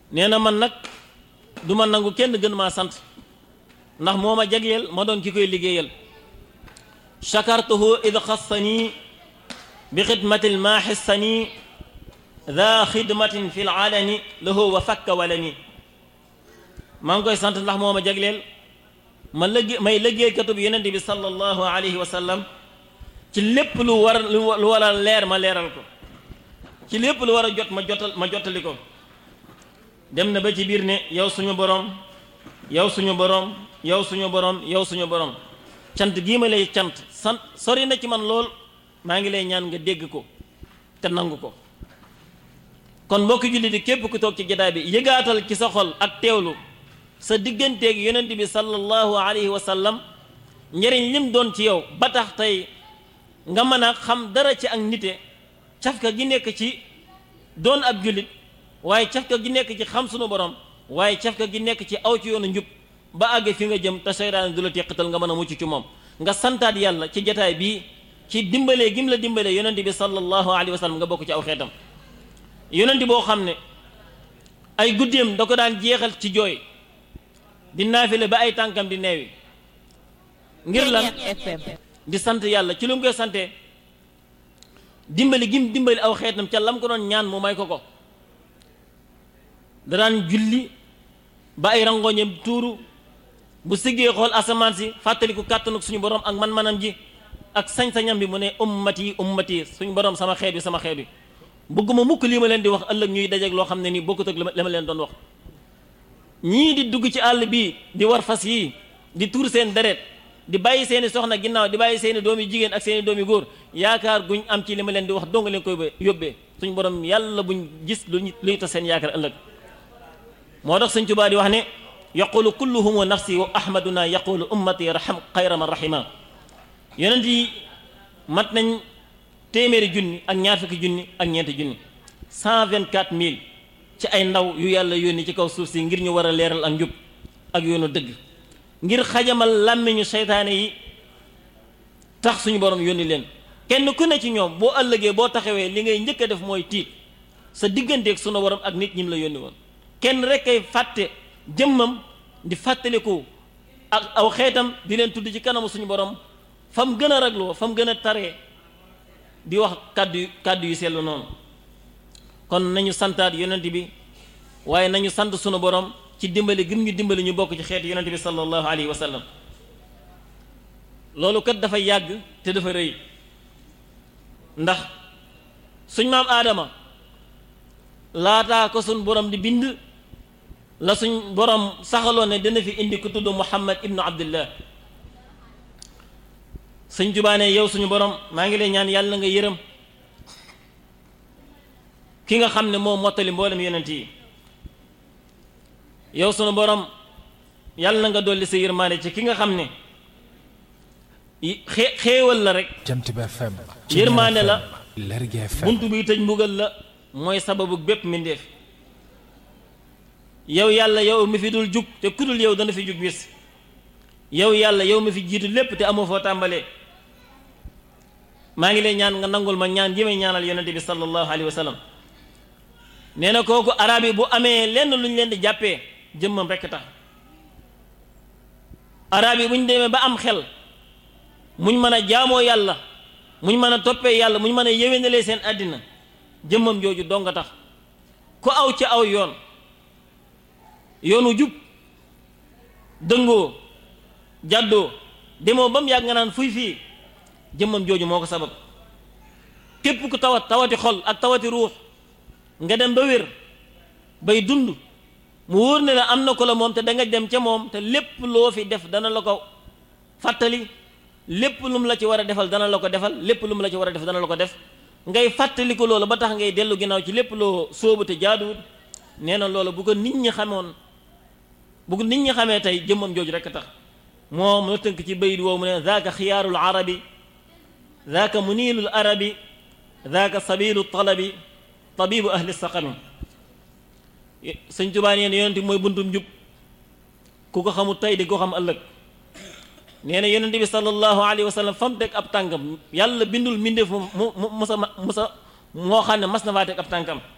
nee na man nag du ma nangu kenn gën maa sant ndax moo ma jagleel ma doon ki koy liggéeyal chakartuhu id xassani bi xidmatil maa xissani daa xidmatin fi laalani lahu wa fakka walani maa ngi koy sant ndax moo ma jagleel ma lëggé may liggéeykatu bi yonente bi sallallahu alayhi wa sallam ci lépp lu war lu war a leer ma leeral ko ci lépp lu war a jot ma jotal ma jottali ko dem na ba ci biir ne yow suñu borom yow suñu borom yow suñu borom yow suñu borom cant gii ma lay cant sant sori na ci man lool maa ngi lay ñaan nga dégg ko te nangu ko kon mbokki julli di képp ku toog ci jataay bi yëgaatal ci sa xol ak teewlu sa digganteeg yonent bi sallallahu alayhi wa sallam njëriñ lim doon ci yow ba tax tey nga mën a xam dara ci ak nite cafka gi nekk ci doon ab jullit waaye cafka gi nekk ci xam sunu borom waaye cafka gi nekk ci aw ci yoonu njub ba àgg fi nga jëm te seytaane du la teqatal nga mën a mucc ci moom nga santaat yàlla ci jataay bii ci dimbalee gim la dimbalee yonent bi sallallahu alayhi wa sallam nga bokk ci aw xeetam yonent boo xam ne ay guddeem da ko daan jeexal ci jooy di naafile ba ay tànkam di neewi ngir lan di sant yàlla ci lu mu koy sante dimbali gim dimbali aw xeetam ca lam ko doon ñaan mu may ko ko da daan julli ba ay rangoñam tuuru bu siggee xool asamaan si fàttaliku kàttanuk suñu borom ak man-manam ji ak sañ-sañam bi mu ne ummati ummati suñu borom sama xeet bi sama xeet bi bëgguma mukk lii ma leen di wax ëllëg ñuy dajeeg loo xam ne nii bokkut ak la ma leen doon wax ñii di dugg ci àll bii di war fas yii di tuur seen deret di bàyyi seeni soxna ginnaaw di bàyyi seeni doomi jigéen ak seeni doomi góor yaakaar guñ am ci li ma leen di wax dong leen koy yóbbee suñ borom yàlla buñ gis lu luy tas seen yaakaar ëllëg moo tax sëñ Tuubaa di wax ne yaqulu kulluhum nafsi wa ahmaduna yaqulu ummati raham xayra man rahima yonent yi mat nañ téeméeri junni ak ñaar fukki junni ak ñeenti junni cent vingt quatre mille ci ay ndaw yu yàlla yónni ci kaw suuf si ngir ñu war a leeral ak njub ak yoonu dëgg ngir xajamal làmmiñu seytaane yi tax suñu borom yónni leen kenn ku ne ci ñoom boo ëllëgee boo taxawee li ngay njëkk a def mooy tiit sa digganteeg sunu borom ak nit ñim la yónni woon kenn rek kay fàtte jëmmam di fàttaliku ak aw xeetam di leen tudd ci kanamu suñu borom fa mu gën a ragloo fa mu gën a taree di wax kàddu kàddu yu sellu noonu kon nañu santaat yonent bi waaye nañu sant sunu borom ci dimbali gim ñu dimbali ñu bokk ci xeetu yonent bi sallallahu alayhi wa sallam loolu kat dafa yàgg te dafa rëy ndax suñ maam aadama laataa ko suñ borom di bind la suñ borom saxaloon ne dina fi indi ku tudd muhammad ibnu abdullah sëñ jubaane yow suñu borom maa ngi lay ñaan yàlla nga yërëm ki nga xam ne moo mottali mboolem yonent yi yow sunu borom yàlla na nga dolli sa yërmaande ci ki nga xam ne xee xéewal la rek Jant bi FM yërmaande la Lergui FM buntu bi tëj mbugal la mooy sababu bépp mbindeef yow yàlla yow mi fi dul jug te kudul yow dana fi jug bis yow yàlla yow mi fi jiitu lépp te amoo foo tàmbalee maa ngi lay ñaan nga nangul ma ñaan ji may ñaanal yonente bi sallallahu alayhi wa sallam nee na kooku arab yi bu amee lenn lu ñu leen di jàppee jëmmam rekk tax arab yi bu ñu demee ba am xel muñ mën a jaamoo yàlla muñ mën a toppee yàlla muñ mën a yéwénalee seen àddina jëmmam jooju dong nga tax ku aw ci aw yoon yoonu jub dëngoo jàddoo demoo ba mu yàgg nga naan fuy fii jëmmam jooju moo ko sabab képp ku tawat tawati xol ak tawati ruux nga dem ba wér bay dund mu wóor ne la am na ko la moom te da nga dem ca moom te lépp loo fi def dana la ko fàttali lépp lu mu la ci war a defal dana la ko defal lépp lu mu la ci war a def dana la ko def ngay fàttali ko loolu ba tax ngay dellu ginnaaw ci lépp loo sóobu te jaaduwut nee na loolu bu ko nit ñi xamoon bu ko nit ñi xamee tey jëmmam jooju rekk tax moom la tënk ci bayit woowu mu ne zaaka xiyaarul arabi zaaka muniilul arabi zaaka sabilu talabi tabibu ahli saqami sëñ Tuubaa nee na yonent mooy buntum njub ku ko xamul tey di ko xam ëllëg nee na yonent bi sallallahu alayhi wa sallam fam teg ab tànkam yàlla bindul mbindeef mu mu musa musa moo xam ne mas na faa teg ab tànkam